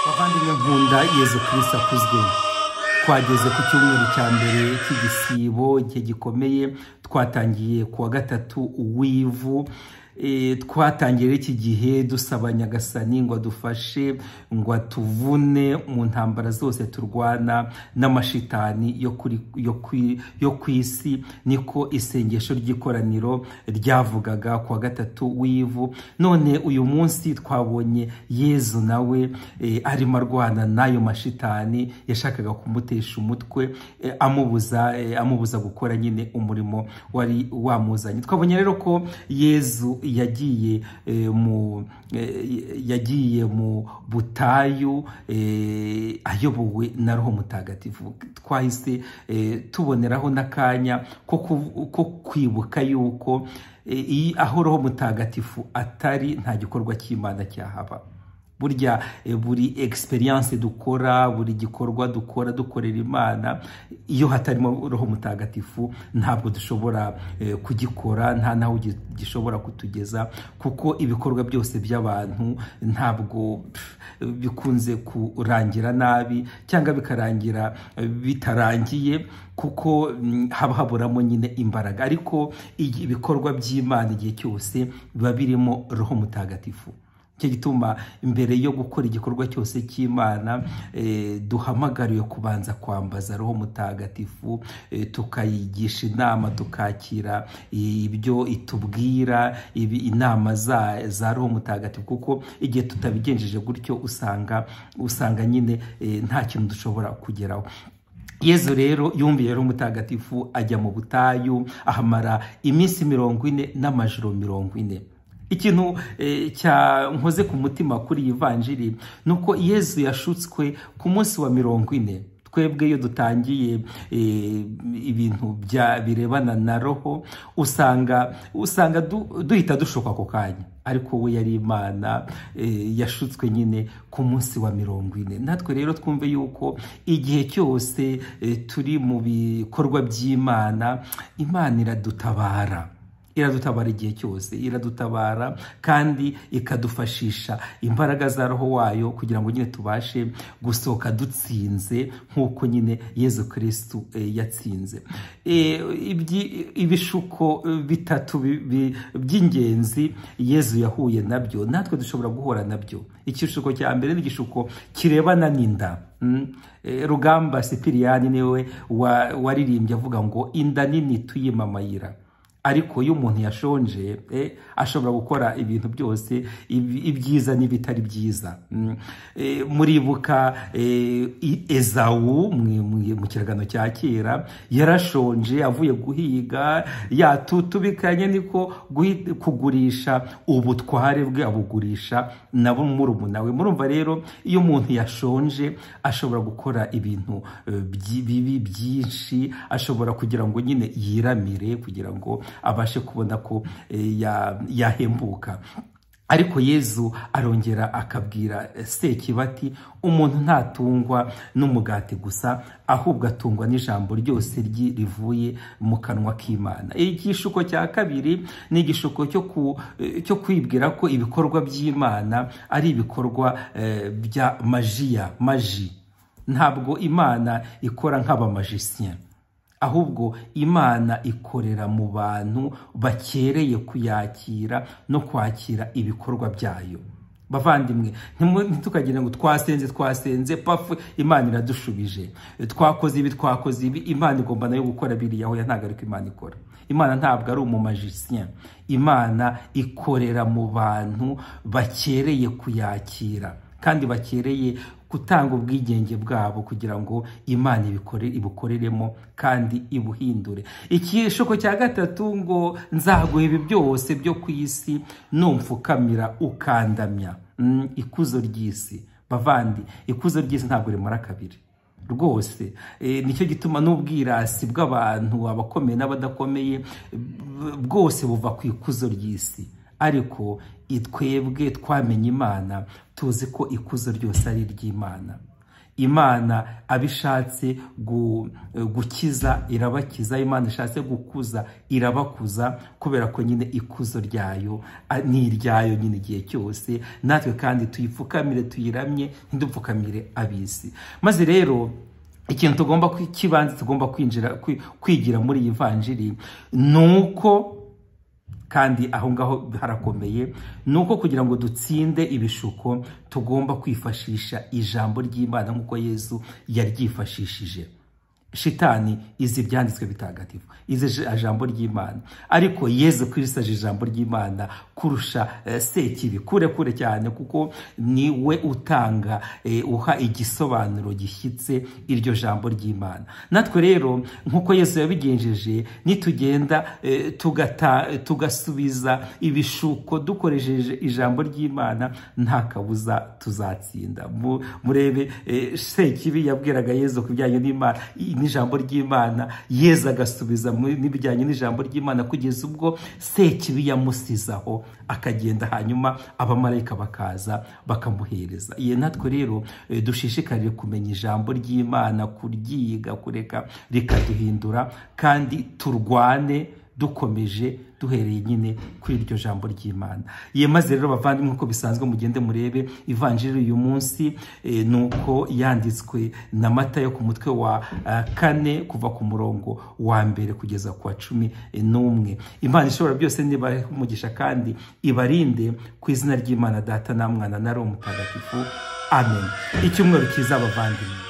bavandimwe nkunda yezu kirisita akuzwe twageze ku cyumweru cya mbere cy'igisibo igihe gikomeye twatangiye ku wa gatatu uw'ivu Eh, twatangira iki gihe dusaba nyagasani ngo adufashe ngo atuvune mu ntambara zose turwana n'amashitani yo kuri- yo kwi- yo ku isi niko isengesho ry'ikoraniro ryavugaga ku wa gatatu w'ivu none uyu munsi twabonye yezu nawe eh, arimo arwana n'ayo mashitani yashakaga kumutesha umutwe eh, amubuza eh, amubuza gukora nyine umurimo wari wamuzanye twabonye rero ko yezu yagiye eh, mu eh, yagiye mu butayu eh, ayobowe na roho mutagatifu twahise eh, tuboneraho n'akanya ko ku- ko kwibuka yuko eh, iyi- aho roho mutagatifu atari nta gikorwa cy'imana cyahaba burya eh, buri experience dukora buri gikorwa dukora dukorera imana iyo hatarimo roho mutagatifu ntabwo dushobora eh, kugikora nta naho gi- gishobora kutugeza kuko ibikorwa byose by'abantu ntabwo pff, bikunze kurangira nabi cyangwa bikarangira eh, bitarangiye kuko mm, haba haburamo nyine imbaraga ariko igi- ibikorwa by'imana igihe cyose biba birimo roho mutagatifu cyo gituma mbere yo gukora igikorwa cyose cy'imana eh, duhamagariwe kubanza kwambaza roho mutagatifu eh, tukayigisha inama tukakira ibyo itubwira ibi- inama za, za roho mutagatifu kuko igihe tutabigenjeje gutyo usanga usanga nyine eh, nta kintu dushobora kugeraho yezu rero yumviye roho mutagatifu ajya mu butayu ahamara iminsi mirongo ine n'amajoro mirongo ine ikintu eh, cya nkoze ku mutima kuri iyi vanjiri ni uko yezu yashutswe ku munsi wa mirongo ine twebwe iyo dutangiye eh, ibintu bya birebana na roho usanga usanga du- duhita dushoka ako kanya ariko we yari imana eh, yashutswe nyine ku munsi wa mirongo ine natwe rero twumve yuko igihe cyose eh, turi mu bikorwa by'imana imana iradutabara iradutabara igihe cyose iradutabara kandi ikadufashisha imbaraga za roho wayo kugira ngo nyine tubashe gusohoka dutsinze nk'uko nyine yezu kirisitu eh, yatsinze Eh, ibyi- ibishuko eh, bitatu bi- bi- by'ingenzi yezu yahuye nabyo natwe dushobora guhura nabyo ikishuko cya mbere ni igishuko kirebana n'inda Mm. Eh, rugamba sipiriyani niwe wa- waririmbye avuga ngo inda nini tuyimamayira ariko iyo umuntu yashonje eh, ashobora gukora ibintu byose ibi- ibyiza n'ibitari byiza Mm. Eh, muribuka eh, i- ezawu mwe- mwe- mu kiragano cya kera yarashonje avuye guhiga yatutubikanye niko guhi- kugurisha ubutware bwe abugurisha nabo murumuna we murumva rero iyo umuntu yashonje ashobora gukora ibintu eh, byi- bibi byinshi ashobora kugira ngo nyine yiramire kugira ngo abashe kubona ko eh, ya- yahembuka ariko yezu arongera akabwira eh, sekibati umuntu ntatungwa n'umugati gusa ahubwo atungwa n'ijambo ryose ryi- rivuye mu kanwa k'imana igishuko cya kabiri ni igishuko cyo ku- eh, cyo kwibwira ko ibikorwa by'imana ari ibikorwa eh, bya majiya maji ntabwo imana ikora nk'abamajisiyeni ahubwo imana ikorera mu bantu bakereye kuyakira no kwakira ibikorwa byayo bavandimwe ntimu- ntitukagire ngo twasenze twasenze pafu imana iradushubije twakoze ibi twakoze ibi imana igomba nayo gukora biriya hoya ntabwo ariko imana ikora imana ntabwo ari umumajisiyeni imana ikorera mu bantu bakereye kuyakira kandi bakereye gutanga ubwigenge bwabo kugira ngo imana ibikore- ibukoreremo kandi ibuhindure ikishuko cya gatatu ngo nzaguha ibi byose byo ku isi numfukamira ukandamya Mm, ikuzo ry'isi bavandi ikuzo ry'isi ntabwo rimara kabiri rwose Eh, nicyo gituma n'ubwirasi bw'abantu abakomeye n'abadakomeye b- bwose buva ku ikuzo ry'isi ariko i- twebwe twamenye imana tuzi ko ikuzo ryose ari iry'imana imana abishatse gukiza irabakiza imana ishatse gukuza irabakuza kubera ko nyine ikuzo ryayo ni iryayo nyine igihe cyose natwe kandi tuyipfukamire tuyiramye ntidupfukamire abisi maze rero ikintu tugomba cy'ibanze tugomba kwinjira kwigira muri iyi vanjiri ni uko kandi aho ngaho harakomeye ni uko kugira ngo dutsinde ibishuko tugomba kwifashisha ijambo ry'imana nk'uko yezu yaryifashishije shitani izi ibyanditswe bitagatifu izi ijambo ry'imana ariko yezu kwirisaje ijambo ry'imana kurusha sekibi kure kure cyane kuko ni we utanga uha igisobanuro gishyitse iryo jambo ry'imana natwe rero nk'uko yesu yabigenjeje nitugenda tugasubiza ibishuko dukoresheje ijambo ry'imana nta kabuza tuzatsinda murebe sekibi yabwiraga yezu ku bijyanye n'imana n'ijambo ry'imana yezu agasubiza n'ibijyanye n'ijambo ry'imana kugeza ubwo sekibi yamusizaho akagenda hanyuma abamarayika bakaza bakamuhereza iyo natwe rero dushishikarire kumenya ijambo ry'imana kuryiga kureka rikaduhindura kandi turwane dukomeje duhereye nyine kuri iryo jambo ry'imana ye maze rero bavandimwe nk'uko bisanzwe mugende murebe ivanjiri uyu munsi ni uko yanditswe na mata yo ku mutwe wa kane kuva ku murongo wa mbere kugeza ku wa cumi n'umwe imana ishobora byose nibahe umugisha kandi ibarinde ku izina ry'imana data na mwana na roho mutagatifu amen icyumweru cyiza bavandimwe